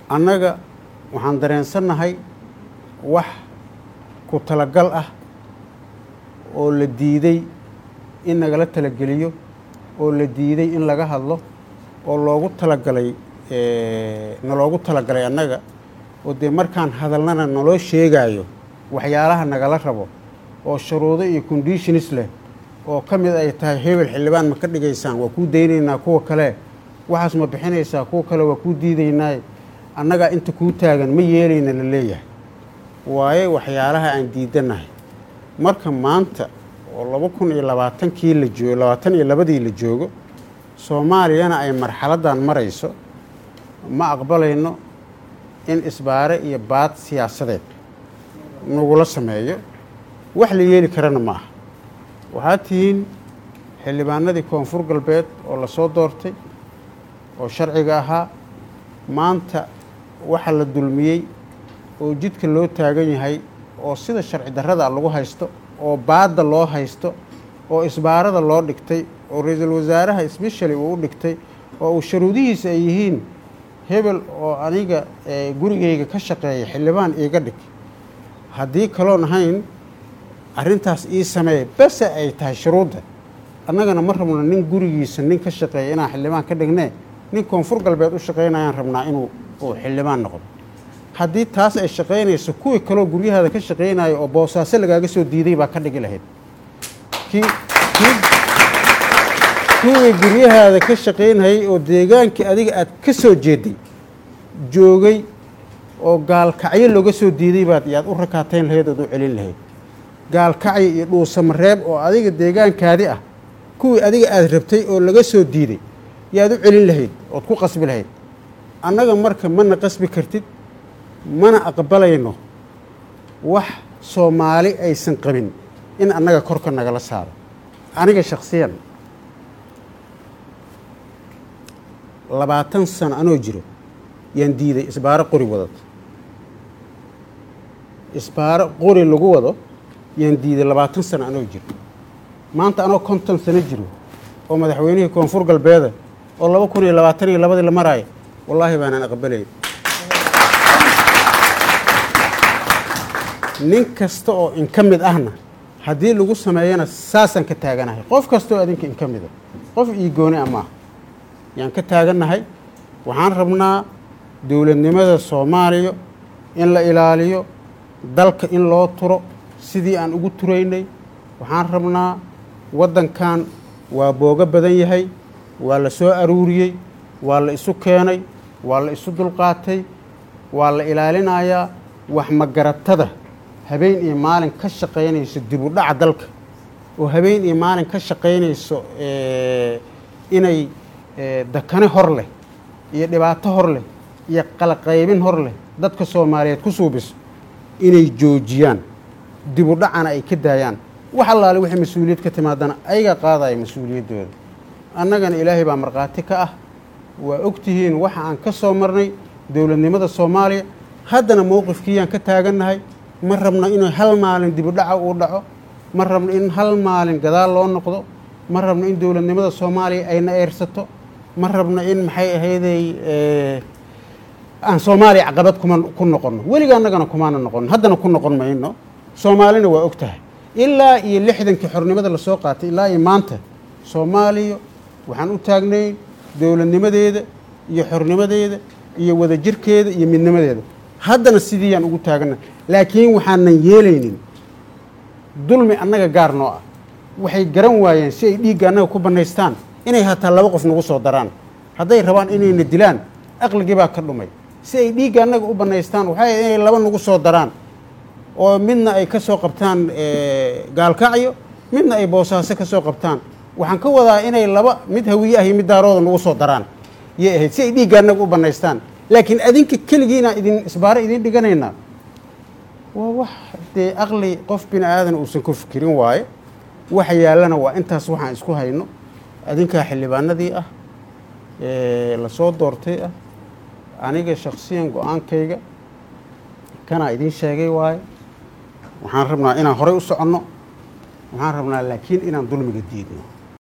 annaga waxaan dareensannahay wax ku talagal ah oo la diiday in nagala talageliyo oo la diiday in laga hadlo oo loogu talagalay naloogu talagalay annaga oo dee markaan hadalnana naloo sheegaayo waxyaalaha nagala rabo oo shuruudo iyo conditionis leh oo ka mid ay tahay hebel xildhibaan ma ka dhigaysaan waa kuu daynaynaa kuwa kale waxaas ma bixinaysaa kuwa kale waa kuu diidaynaa annagaa inta kuu taagan ma yeelayna la leeyahay waaye waxyaalaha aan diidanahay marka maanta oo laba kun iyo labaatankii la joogo labaatan iyo labadii la joogo soomaaliyana ay marxaladdan marayso ma aqbalayno in isbaare iyo baad siyaasadeed nagula sameeyo wax la yeeli karana ma aha waxaad tihiin xildhibaanadii koonfur galbeed oo la soo doortay oo sharciga ahaa maanta waxa la dulmiyey oo jidka loo taagan yahay oo sida sharci darrada lagu haysto oo baadda loo haysto oo isbaarada loo dhigtay oo ra-iisul wasaaraha sbeshali uu u dhigtay oo uu sharuudihiisa ay yihiin hebel oo aniga gurigayga ka shaqeeya xildhibaan iiga dhig haddii kaloon ahayn arrintaas ii sameeya bese ay tahay shuruudda annagana ma rabno nin gurigiisa nin ka shaqeeya inaan xildhibaan ka dhignee nin koonfur galbeed u shaqaynayaan rabnaa inuu uu xildhibaan noqdo haddii taas ay shaqaynayso kuwii kaloo guryahaada ka shaqaynayo oo boosaaso lagaaga soo diiday baa ka dhigi lahayd kuwii guryahaada ka shaqaynayay oo deegaankii adiga aad ka soo jeeday joogay oo gaalkacyo looga soo diiday baad yaad u rakaatayn lahayd ood u celin lahayd gaalkacyo iyo dhuusamareeb oo adiga deegaankaadi ah kuwii adiga aad rabtay oo laga soo diiday yaad u celin lahayd ood ku qasbi lahayd annaga marka mana qasbi kartid mana aqbalayno wax soomaali aysan qabin in annaga korka nagala saaro aniga shakhsiyan labaatan sano anoo jiro yaan diiday isbaaro qori wadad isbaaro qori lagu wado yaan diiday labaatan sano anoo jiro maanta anoo konton sano jiro oo madaxweynihii koonfur galbeeda oo laba kun iyo labaatan iyo labadii la maraayo wallaahi baanaan aqbalayn nin kasta oo inka mid ahna haddii lagu sameeyana saasaan ka taaganahay qof kastaoo adinka inka mida qof ii gooni a maaha yaan ka taagannahay waxaan rabnaa dowladnimada soomaaliya in la ilaaliyo dalka in loo turo sidii aan ugu turaynay waxaan rabnaa waddankan waa boogo badan yahay waa la soo aruuriyey waa la isu keenay waa la isu dulqaatay waa la ilaalinayaa wax magaratada habeen iyo maalin ka shaqaynayso dib u dhaca dalka oo habeen iyo maalin ka shaqaynayso inay dakane hor leh iyo dhibaato hor leh iyo qalaqaybin hor leh dadka soomaaliyeed ku suubiso inay joojiyaan dib u dhacana ay ka daayaan wax allaale wixii mas-uuliyad ka timaadana ayaga qaadaya mas-uuliyaddooda annagana ilaahay baa markhaati ka ah waa ogtihiin waxa aan ka soo marnay dowladnimada soomaaliya haddana mowqifkiiyaan ka taagannahay ma rabno inuu hal maalin dib u dhaca uu dhaco ma rabno in hal maalin gadaal loo noqdo ma rabno in dowladnimada soomaaliya ayna eersato ma rabno in maxay ahayday aan soomaaliya caqabad kuma ku noqonno weliga annagana kumaana noqonno haddana ku noqon mayno soomaalina waa og tahay ilaa iyo lixdankii xornimada lasoo qaatay ilaa iyo maanta soomaaliya waxaan u taagnay dowladnimadeeda iyo xornimadeeda iyo wadajirkeeda iyo midnimadeeda haddana sidiiyaan ugu taagana laakiin waxaanan yeelaynin dulmi annaga gaar noo ah waxay garan waayeen si ay dhiigga annaga ku bannaystaan inay hataa laba qof nagu soo daraan hadday rabaan inayna dilaan aqligii baa ka dhumay si ay dhiigga annaga u bannaystaan waxay inay laba nagu soo daraan oo midna ay ka soo qabtaan gaalkacyo midna ay boosaaso ka soo qabtaan waxaan ka wadaa inay laba mid hawiye ah iyo mid daarooda nagu soo daraan yay ahayd si ay dhiigga annaga u bannaystaan laakiin adinka keligiinaan idin isbaaro idiin dhiganaynaa waa wax dee aqli qof bini aadan uusan ku fikirin waaye waxa yaallana waa intaas waxaan isku hayno adinkaa xildhibaanadii ah lasoo doortay ah aniga shaksiyan go-aankayga kanaa idiin sheegay waaye waxaan rabnaa inaan horey u soconno waxaan rabnaa laakiin inaan dulmiga diidno